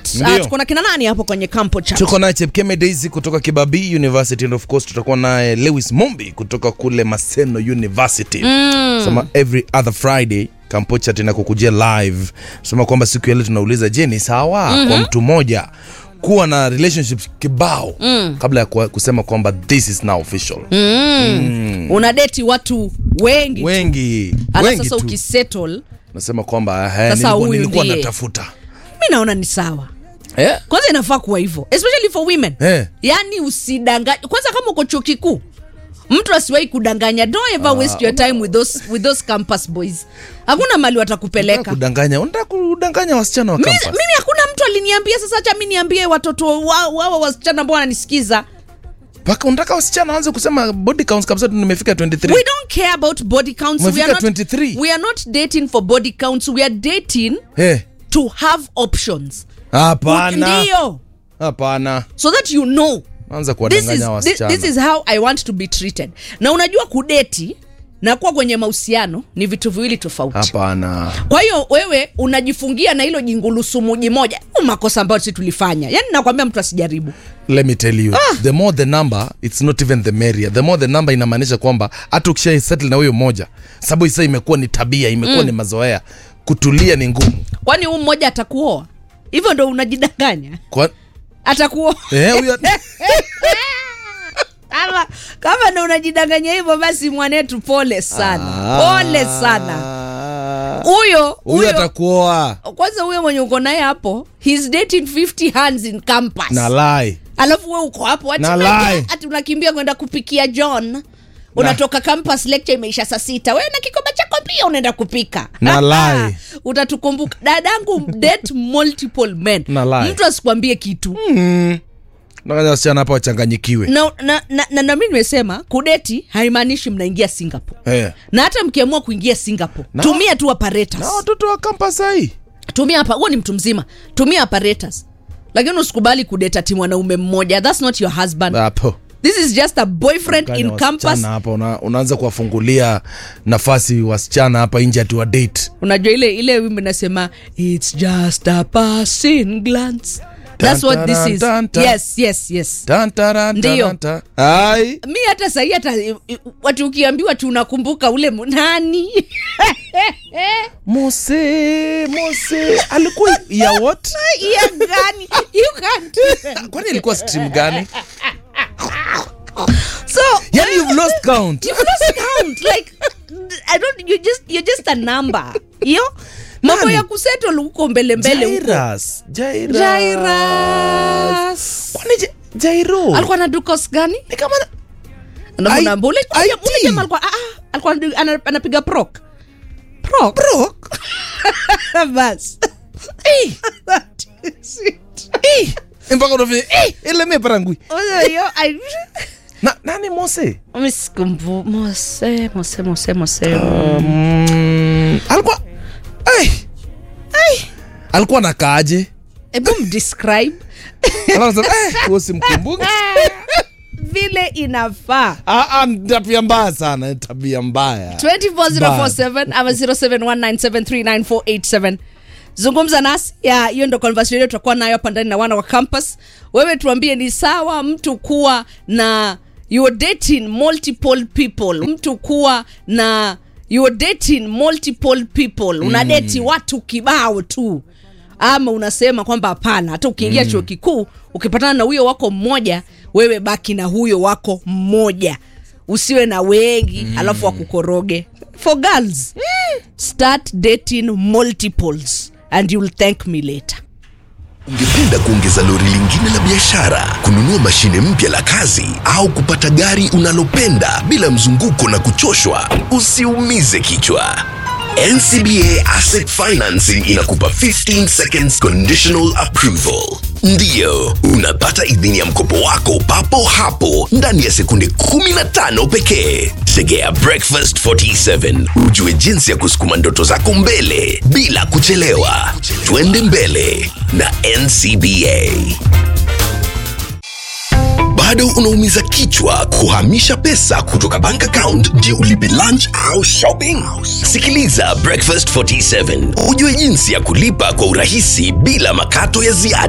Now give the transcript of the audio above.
right uh, Ndio. tuko na kina nani hapo kwenye campo chat tuko naye chepkeme daisy kutoka kibabii university and of course tutakuwa naye lewis mombi kutoka kule maseno university mm. sema every other friday kampocha tena kukujia live sema kwamba siku ya leo tunauliza je ni sawa mm-hmm. kwa mtu mmoja kuwa na relationships kibao mm. kabla ya kuwa- kusema kwamba this is now official mm. una deti watu wengi wengi ala wengi sasa tu ukisettle nasema kwamba eh, Sasa nilikuwa, huyu nilikuwa ndiye. natafuta mi naona ni sawa eh? kwanza inafaa kuwa hivyo especially for women Eh. yaani usidanganya kwanza kama uko chuo kikuu mtu asiwahi kudanganya don't ever waste your time with those, with those campus boys hakuna mali Unataka watakupeleka kudanganya unataka kudanganya wasichana wa Mi- campus mimi hakuna mtu aliniambia sasa hacha mi niambie watoto wa- wawa wasichana ambao wananisikiza mpaka unataka wasichana waanze kusema body counts kabisa tu nimefika 23 we don't care about body counts we are, Umefika not, 23. we are not dating for body counts we are dating Eh, to have options hapana ndio hapana so that you know anza this is, kuwadanganya this, wasichana this is how i want to be treated na unajua kudeti na kuwa kwenye mahusiano ni vitu viwili tofauti hapana kwa hiyo wewe unajifungia na hilo jingulusumu moja Huu makosa ambayo si tulifanya yaani nakwambia mtu asijaribu let me tell you the more the number it's not even the merrier the more the number inamaanisha kwamba hata ukisha settle na huyo moja sababu sasa imekuwa ni tabia imekuwa ni mazoea kutulia ni ngumu kwani huu mmoja atakuoa hivyo ndo unajidanganya kwa atakuoa eh huyo kama kama ndo unajidanganya hivyo basi mwanetu pole sana pole sana huyo huyo huyo atakuoa kwanza huyo mwenye uko naye hapo he's dating 50 hands in campus na lie alafu we uko hapo ati Na unaja- lie. ati unakimbia kwenda kupikia john unatoka campus lecture imeisha saa sita wewe na kikombe chako pia unaenda kupika Na lie. utatukumbuka dadangu date multiple men Na lie. mtu asikwambie kitu Nafanya wasichana hapa wachanganyikiwe na, na, na, na, na mi nimesema kudeti haimaanishi mnaingia singapore eh. na hata mkiamua kuingia singapore Na- tumia tu apparatus na watoto wa campus hii tumia hapa huo ni mtu mzima tumia apparatus lakini usikubali kudeta ti mwanaume mmoja thats not your husband hapo this is just a boyfriend Kanya in campus wasichana hapa una, unaanza kuwafungulia nafasi wasichana hapa nje ati wa date unajua ile ile wimbo nasema its just a passing glance that's what this is Dun, dun, dun. yes yes yes Tan, taran, Ndio. taran, ta. Ai. mi hata sahii hata watu ukiambiwa tu unakumbuka ule mu- nani mose mose alikuwa ya what iya gani you can't kwani ilikuwa stream gani so yani you've lost count you've lost count like i don't you just you're just a number hiyo mambo Nani? ya kusettle huko mbele mbele huko Jairus. Jairus. Jairus. kwani Ja- jairo alikuwa na dukos gani ni kama na- Na I- kuna ule- ule- IT. ule jamaa alikuwa ah, ah, alikuwa anadu- ana- anapiga prok prok bro bas Eh. Eh. mpaka unafanya eh, ile mepara ngui Oyo, yo, I- na nani mose Misikumbu- mose mose mose mose um, alikuwa ai ai alikuwa nakaaje hebu mdescribe Alafu nasema, eh, huyo simkumbuki vile inafaa Ah, ah, ni tabia mbaya sana ni tabia mbaya 24047 ama 0719739487 zungumza nasi ya hiyo ndo conversation yetu tutakuwa nayo hapa ndani na wana wa campus wewe tuambie ni sawa mtu kuwa na you're dating multiple people mtu kuwa na you're dating multiple people una deti watu kibao tu ama unasema kwamba hapana hata ukiingia chuo kikuu ukipatana na huyo wako mmoja wewe baki na huyo wako mmoja usiwe na wengi mm. alafu wakukoroge for girls start dating multiples and you'll thank me later Ungependa kuongeza lori lingine la biashara, kununua mashine mpya la kazi, au kupata gari unalopenda bila mzunguko na kuchoshwa? Usiumize kichwa. NCBA Asset Financing inakupa 15 seconds conditional approval. Ndiyo, unapata idhini ya mkopo wako papo hapo ndani ya sekunde 15 pekee. Tegea Breakfast 47 ujue jinsi ya kusukuma ndoto zako mbele bila kuchelewa. Twende mbele na NCBA. bado unaumiza kichwa kuhamisha pesa kutoka bank account ndio ulipe lunch au shopping sikiliza breakfast 47 ujue jinsi ya kulipa kwa urahisi bila makato ya ziada